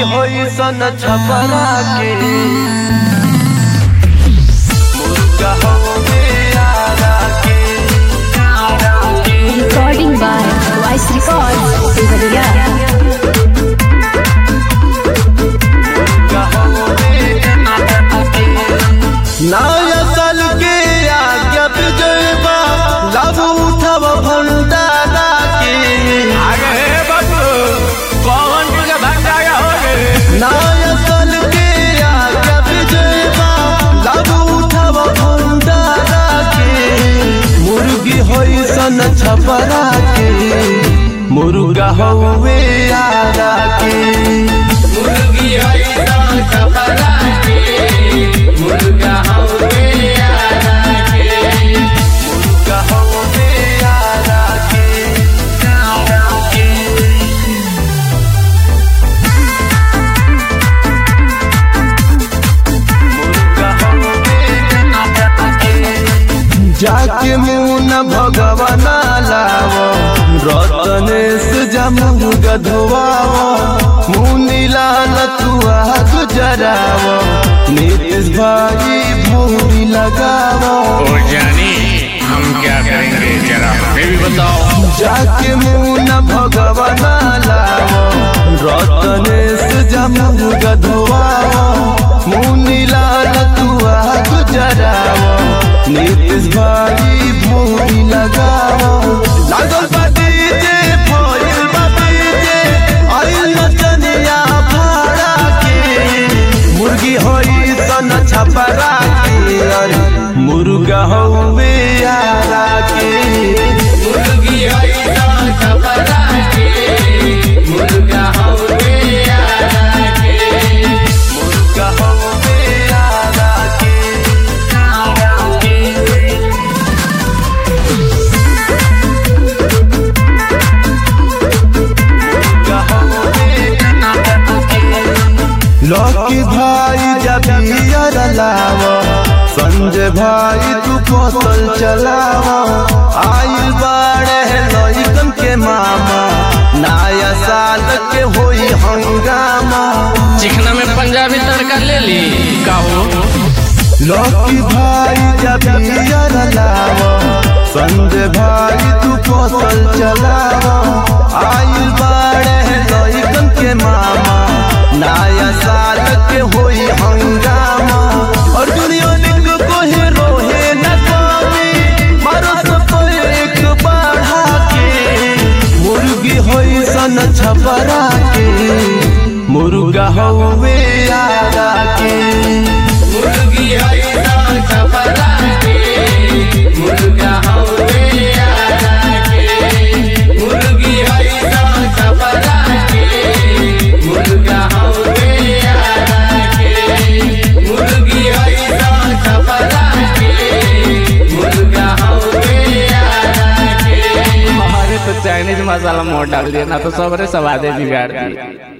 होई सन छपरा के मुर्गा होवे आरा के Recording by Voice Records, Devariya. मुर्गा होवे आरा के नया साल के आज्ञा विजयबा लाभ उठब भंडारा के अरे बाबू कौन तुझे भंडारा हो रे नया साल के आज्ञा विजयबा लाभ उठब भंडारा के मुर्गी होई सन छपरा के मुर्गा हौवे आरा के मुर्गी हई सन सफरा के मुर्गा हवे आरा के मुर्गा हौवे आरा के मुर्गा हौवे आरा के जाके मुन भगवान लाव रतनेश जमू गधवाव मुनि लाल तुआ गुजराव नीतीश भाई भौरी लगाव ओ जानी हम क्या करेंगे जरा हमें भी बताओ जाके मुन भगवान लाव रतनेश जमू गधवाव मुनि लाल तुआ गुजराव नीतीश भाई भौरी लगाव लागल बा डीजे भइल बा डीजे आइल नचनिया भाड़ा के मुर्गी होई सन छपरा के अरे मुर्गा हौवे आरा के मुर्गी हई सन सफरा के मुर्गा हवे आरा के मुर्गा हौवे आरा के मुर्गा हौवे आरा के लकी भाई जब यार लाव संजय भाई तू फसल चलाव आइल बाड़े लइकन के मामा नया साल के होई हंगामा चिकना में पंजाबी तड़का ले ली काहो लकी भाई जब यार लाव संजय भाई तू फसल चलाव आइल बाड़े लइकन के मामा नया साल के होई हंगामा और दुनिया निक कोहे रोहे न कमी मारो सब एक बढ़ा के मुर्गी होई सन छपरा के मुर्गा हौवे आरा के मुर्गी हई सन सफरा के मुर्गा हवे आरा के मुर्गी हई सन सफरा के मुर्गा हवे आरा के मुर्गी हई सन सफरा के मुर्गा हवे आरा के हमारे तो चाइनीज मसाला मोड़ डाल दिया ना तो सबरे स्वादे बिगाड़ दिए